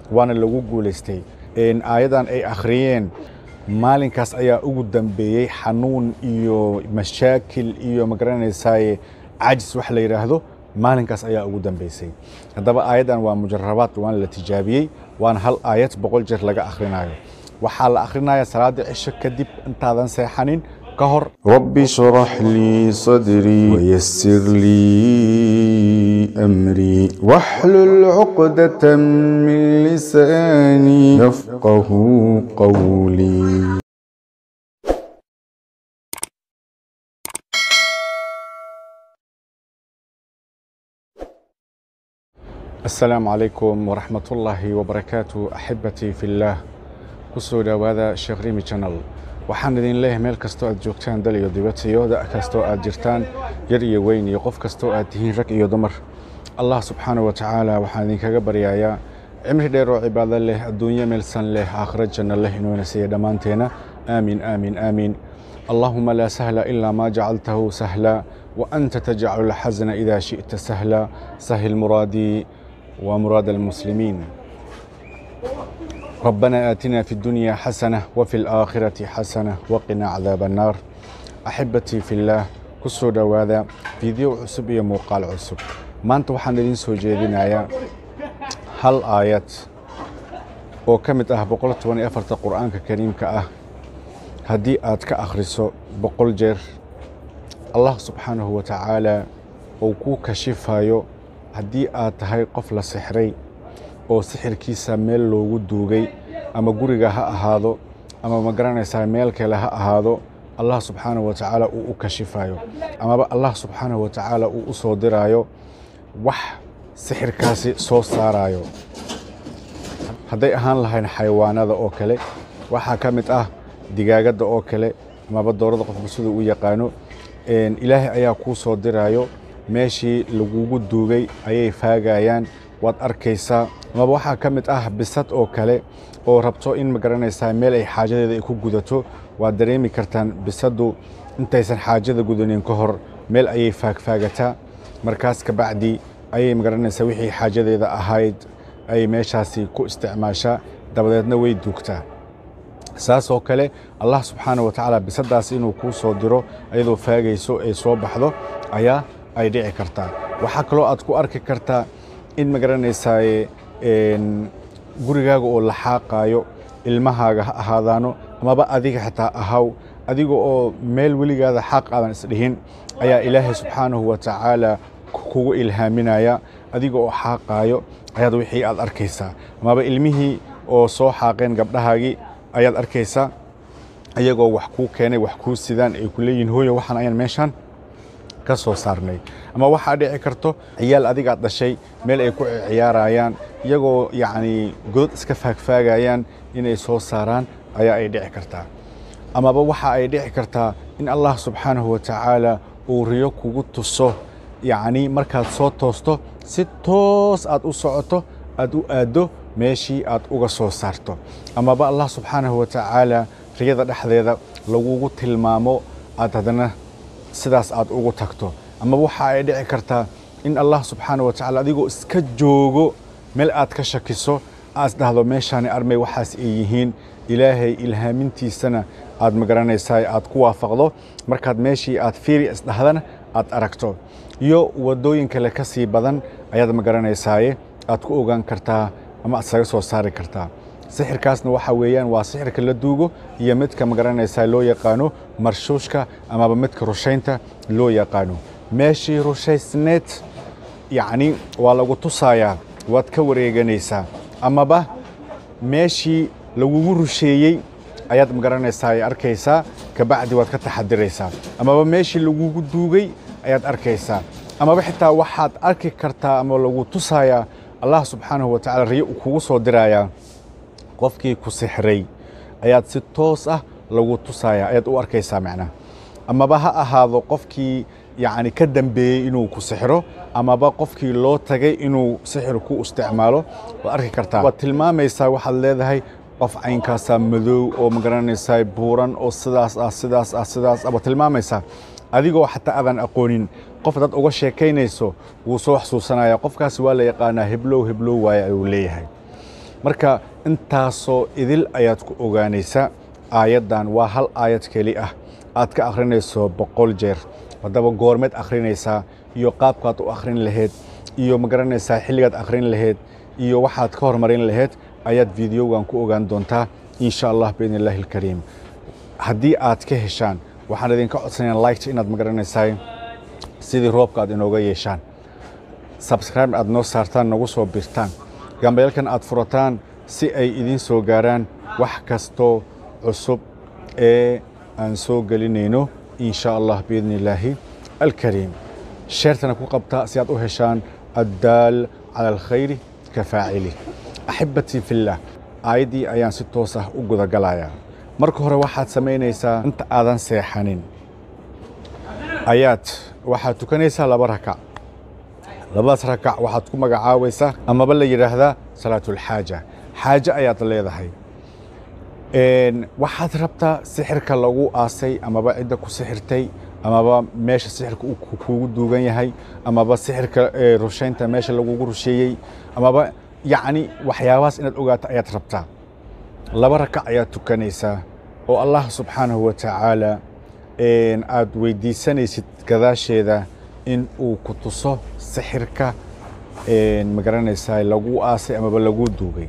waana lagu guulaystay aayadan ay akhriyeen maalinkaas ayaa ugu dambeeyey xanuun iyo mashaakil iyo magaranaysaay cajis wax la yidhaahdo maalinkaas ayaa ugu dambeysay haddaba aayaddan waa mujarabaad waana la tijaabiyey waana hal aayad boqol jeer laga akhrinayo waxaa la akhrinayaa salaada cisho kadib intaadan seexanin ka hor رب اشرح لي صدري ويسر لي أمري واحلل عقدة من لساني يفقه قولي asalaamu calaykum waraxmat ullaahi wabarakaatu axibbatii fillaah ku soo dhowaada sheekh rimi janal waxaan idin leeyahay meel kastoo aad joogtaan dal iyo dibad iyo da' kastoo aad jirtaan yar iyo weyn iyo qof kastoo aad tihiin rag iyo dumar allah subxaanahu wa tacaala waxaan idinkaga baryayaa cimri dheer oo cibaado leh adduunyo meelsan leh aakhiro janno leh inuuna siiya dhammaanteena aamiin aamiin aamiin allahuma laa sahla ilaa maa jacaltahu sahla وأنت تجعل الحزن إذا شئت سهلا سهل مرادي ومراد المسلمين ربنا آتنا في الدنيا حسنة وفي الآخرة حسنة وقنا عذاب النار أحبتي في الله كسو دواذا فيديو عسب يا موقال عسب ما أنت وحن لين سو جيدنا هل آيات oo ka mid ah boqol toban iyo afarta qur-aanka kariimka ah haddii aad ka akhriso boqol jeer allah subxaanahu wa tacaala uu kuu kashifayo haddii aad tahay qof la sixray oo sixirkiisa meel loogu duugay ama guriga ha ahaado ama ma garanaysaa meel kale ha ahaado allah subxaanahu wa tacaala uu u kashifayo amaba allah subxaanahu wa tacaala uu u soo diraayo wax sixirkaasi soo saarayo hadday ahaan lahayn xayawaanada oo kale waxaa ka mid ah digaagadda oo kale amaba doorada qofku siduu u yaqaano ilaahay ayaa kuu soo diraayo meeshii lagugu duugay ayay faagayaan waad arkaysaa amaba waxaa ka mid ah bisad oo kale oo rabto in ma garanaysaa meel ay xaajadeeda ay ku gudato waad dareemi kartaan bisaddu intaysan xaajada gudanin ka hor meel ayay faagfaagataa markaas kabacdi ayay ma garanaysaa wixii xaajadeeda ahayd ay meeshaasi ku isticmaashaa dabadeedna way duugtaa saas oo kale allah subxaana wa tacaala bisadaas inuu kuu soo diro ayadoo faagayso ay soo baxdo ayaa ay dhici kartaa waxaa kaloo aad ku arki kartaa in ma garanaysaaye gurigaaga oo la xaaqaayo ilmahaaga ha ahaadaano amaba adiga xitaa ahaw adiga oo meel weligaada xaaq aadan isdhihin ayaa ilaahay subxaanahu wa tacaala kugu ilhaaminaya adiga oo xaaqaayo ayaad wixii aad arkaysaa amaba ilmihii oo soo xaaqeen gabdhahaagii ayaad arkaysaa ayagoo wax kuu keenay wax kuu sidaan ay ku leeyihin hooyo waxaan ayaan meeshaan ka soo saarnay ama waxaa dhici karto ciyaal adigaad dhashay meel ay ku ciyaarayaan iyagoo yacnii godod iska faagfaagayaan inay soo saaraan ayaa ay dhici kartaa amaba waxa ay dhici kartaa in allah subxaanahu wa tacaala uu riyo kugu tuso yacnii markaad soo toosto si toos aad u socoto aad u aaddo meeshii aad uga soo saarto amaba allah subxaanahu wa tacaala riyada dhexdeeda lagugu tilmaamo aad haddana sidaas aad ugu tagto amaba waxa ay dhici kartaa in allah subxaanahu wa tacala adigoo iska joogo meel aad ka shakiso aad isdhahdo meeshaani armay waxaas ay yihiin ilaahay ilhaamintiisana aad magaranaysaa aad ku waafaqdo markaad meeshii aad fiiri isdhahdana aad aragto iyo waddooyin kale ka sii badan ayaad magaraneysaaye aad ku ogaan kartaa ama aad saga soo saari kartaa sixirkaasna waxa weeyaan waa sixirka la duugo iyo midka magaranaysaa loo yaqaano marshuushka amaba midka rushaynta loo yaqaano meeshii rushaysneed yacni waa lagu tusayaa waad ka wareeganaysaa amaba meeshii lagugu rusheeyey ayaad magaranaysaa ay arkaysaa kabacdi waad ka taxadiraysaa amaba meeshii lagugu duugay ayaad arkaysaa amaba xitaa waxaad arki kartaa ama lagu tusayaa allah subxaanahu wa tacala riyo uu kugu soo dirayaa qofkii ku sixray ayaad si toos ah lagu tusayaa ayaad u arkaysaa macnaha amaba ha ahaado qofkii yacni ka dambeeyey inuu ku sixro amaba qofkii loo tagay inuu sixir ku isticmaalo waad arki kartaa waad tilmaamaysaa waxaad leedahay qof caynkaasaa madow oo magaranaysaa buuran oo sidaas ah sidaas ah sidaas ah waad tilmaamaysaa adigoo xataa aadan aqoonin qof dad uga sheekaynayso wuu soo xasuusanaya qofkaasi waa la yaqaanaa heblow heblow waaye ayuu leeyahay marka intaasoo idil ayaad ku ogaanaysaa aayaddan waa hal aayad keli ah aad ka akhrinayso boqol jeer haddaba goormeed akhrinaysaa iyo qaabkaad u akhrin lahayd iyo ma garanaysaa xilligaad akhrin lahayd iyo waxaad ka hormarin lahayd ayaad videogan ku ogaan doontaa insha allah biidni illaahi alkariim haddii aad ka heshaan waxaan idinka codsanayaa liketa inaad ma garanaysaa sidii roobka aad inooga yeeshaan subscribe aad noo saartaan nagu soo birtaan gambeelkan aad furataan si ay idiin soo gaaraan wax kastoo cusub ee aan soo gelinayno insha allah biidni illaahi alkariim sheertana ku qabta si aad u heshaan addaal cala alkhayri ka faacili axibatii fillah aayaddii ayaan si toos ah u gudagalayaa marka hore waxaad samaynaysaa inta aadan seexanin ayaad waxaad tukanaysaa laba rakac labadaas rakac waxaad ku magacaabaysaa amaba la yidhaahdaa salaatulxaaja xaaje ayaad leedahay waxaad rabtaa sixirka lagu aasay amaba cidda ku sixirtay amaba meesha sixirka uu kugu duugan yahay amaba sixirka rushaynta meesha lagugu rusheeyey amaba yacni waxyaabahaas inaad ogaato ayaad rabtaa laba rakac ayaad tukanaysaa oo allah subxaanahu wa tacaala aad weydiisanaysid gadaasheeda in uu ku tuso sixirka ma garanaysaa lagu aasay amaba lagu duugay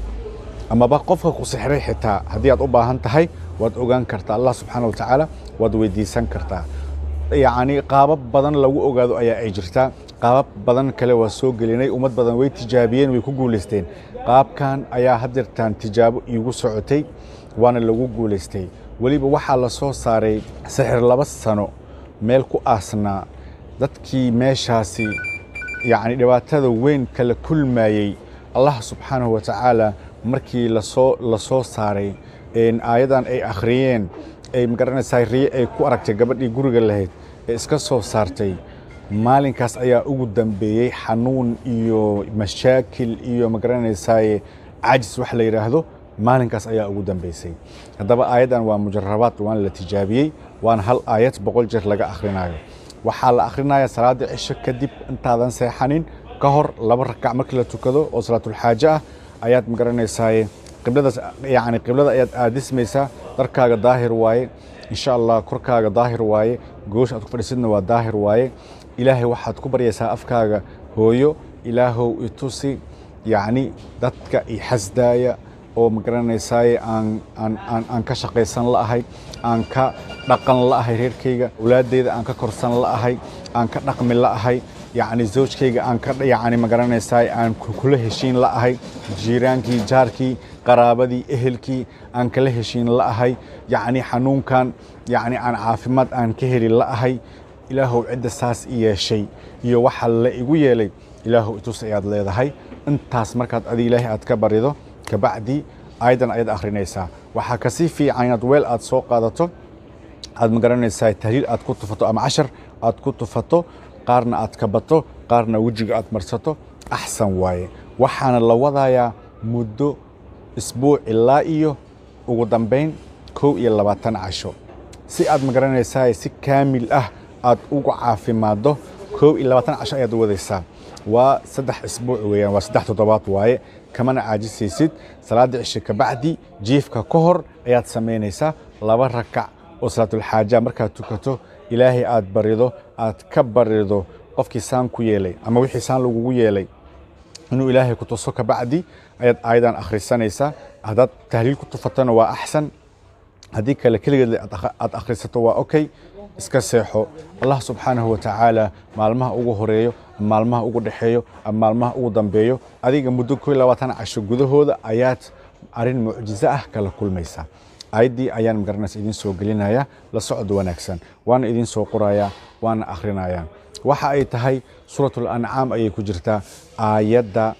amaba qofka ku sixray xitaa haddii aad u baahan tahay waad ogaan kartaa allah subxaana wa tacaala waad weydiisan kartaa yacni qaabab badan lagu ogaado ayaa ay jirtaa qaabab badan kale waa soo gelinay ummad badan way tijaabiyeen way ku guulaysteen qaabkan ayaa hadeertaan tijaabo iigu socotay waana lagu guulaystay weliba waxaa la soo saaray sixir laba sano meel ku aasnaa dadkii meeshaasi yacni dhibaatada weyn kala kulmayey allah subxaanahu wa tacaala markii lasoo la soo saaray aayadan ay akhriyeen ay magaranaysaa riye ay ku aragtay gabadhii guriga lahayd ee iska soo saartay maalinkaas ayaa ugu dambeeyey xanuun iyo mashaakil iyo magaranaysaa cajis wax la yidhaahdo maalinkaas ayaa ugu dambeysay haddaba aayaddan waa mujarabaad waana la tijaabiyey waana hal aayad boqol jeer laga akhrinayo waxaa la akhrinayaa salaada cisho kadib intaadan seexanin ka hor laba rakac markii la tukado oo salaatulxaaje ah ayaad magaranaysaa qibladaas yacni qiblada ayaad aadismaysaa dharkaaga daahir waaye insha allah korkaaga daahir waaye goosha aad ku fadhiisidna waa daahir waaye ilaahay waxaad ku baryaysaa afkaaga hooyo ilaahow itusi yacni dadka i xasdaaya oo magaranaysaay aan aan aan aan ka shaqaysan la'ahay aan ka dhaqan la'ahay reerkayga awlaadeyda aan ka korsan la'ahay aan ka dhaqmi la'ahay yacni zawjkayga aan ka yacni magaranaysaay aan kula heshiin la'ahay jiiraankii jaarkii qaraabadii ehelkii aan kala heshiin la'ahay yacni xanuunkan yacni aan caafimaad aan ka heli la'ahay ilaahow cidda saas i yeeshay iyo waxa la igu yeelay ilaahow itus ayaad leedahay intaas markaad adi ilaahay aad ka barido kabacdi ayadan ayaad akhrinaysaa waxaa kasii fiican inaad weel aad soo qaadato aad magaranaysaa tahliil aad ku tufato ama cashar aad ku tufato qaarna aad kabato qaarna wejiga aad marsato axsan waaye waxaana la wadayaa muddo isbuuc ilaa iyo ugu dambayn kow iyo labaatan casho si aad magaranaysaa si kaamil ah aad ugu caafimaaddo kow iyo labaatan casho ayaad wadaysaa waa saddex isbuuc weeyaan waa saddex toddobaad waaye kamana caajisaysid salaada cishe kabacdi jiifka ka hor ayaad samaynaysaa laba rakac oo salaatulxaaja markaad tukato ilaahay aad barido aad ka barido qofkii saan ku yeelay ama wixii saan lagugu yeelay inuu ilaahay ku tuso kabacdi ayaad aayadan akhrisanaysaa haddaad tahliil ku tufatona waa axsan haddii kale keligeed aad akhrisato waa okay iska seexo allah subxaanahu wa tacaala maalmaha ugu horeeyo maalmaha ugu dhexeeyo ama maalmaha ugu dambeeyo adiga muddo ko labaatan casho gudahooda ayaad arrin mucjizo ah kala kulmaysaa aayaddii ayaan magaranaysa idiin soo gelinaya la socod wanaagsan waana idiin soo qorayaa waana akhrinayaa waxa ay tahay suuratul ancaam ayay ku jirtaa aayadda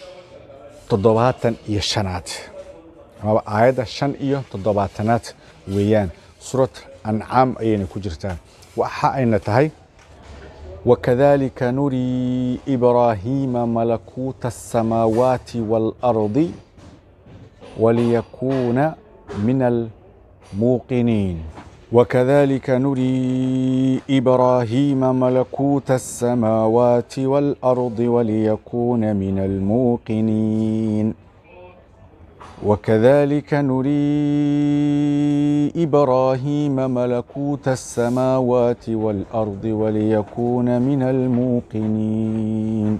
toddobaatan iyo shanaad amaba aayadda shan iyo toddobaatanaad weeyaan suurat ancaam ayayna ku jirtaa waxa ayna tahay وكذلك نري إبراهيم ملكوت السماوات والأرض وليكون من الموقنين وكذلك نري إبراهيم ملكوت السماوات والأرض وليكون من الموقنين وكذلك نري إبراهيم ملكوت السماوات والأرض وليكون من الموقنين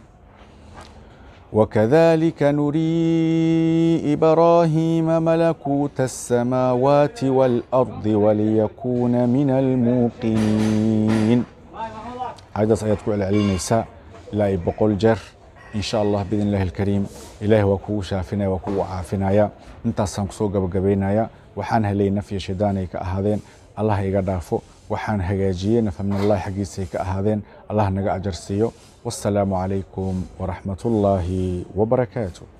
وكذلك نري إبراهيم ملكوت السماوات والأرض وليكون من الموقنين عيدس آيات كل العلميسا لا بقول جر إن شاء الله بإذن الله الكريم إله وكو شافنا وكو عافنا انت سنكسو قبقبينا يا وحان هلي نفي شداني كأهادين الله يقدافو waxaan hagaajiyey nafamnallahi xaggiisay ka ahaadeen allah naga ajarsiiyo wassalaamu calaykum waraxmatullaahi wabarakaatu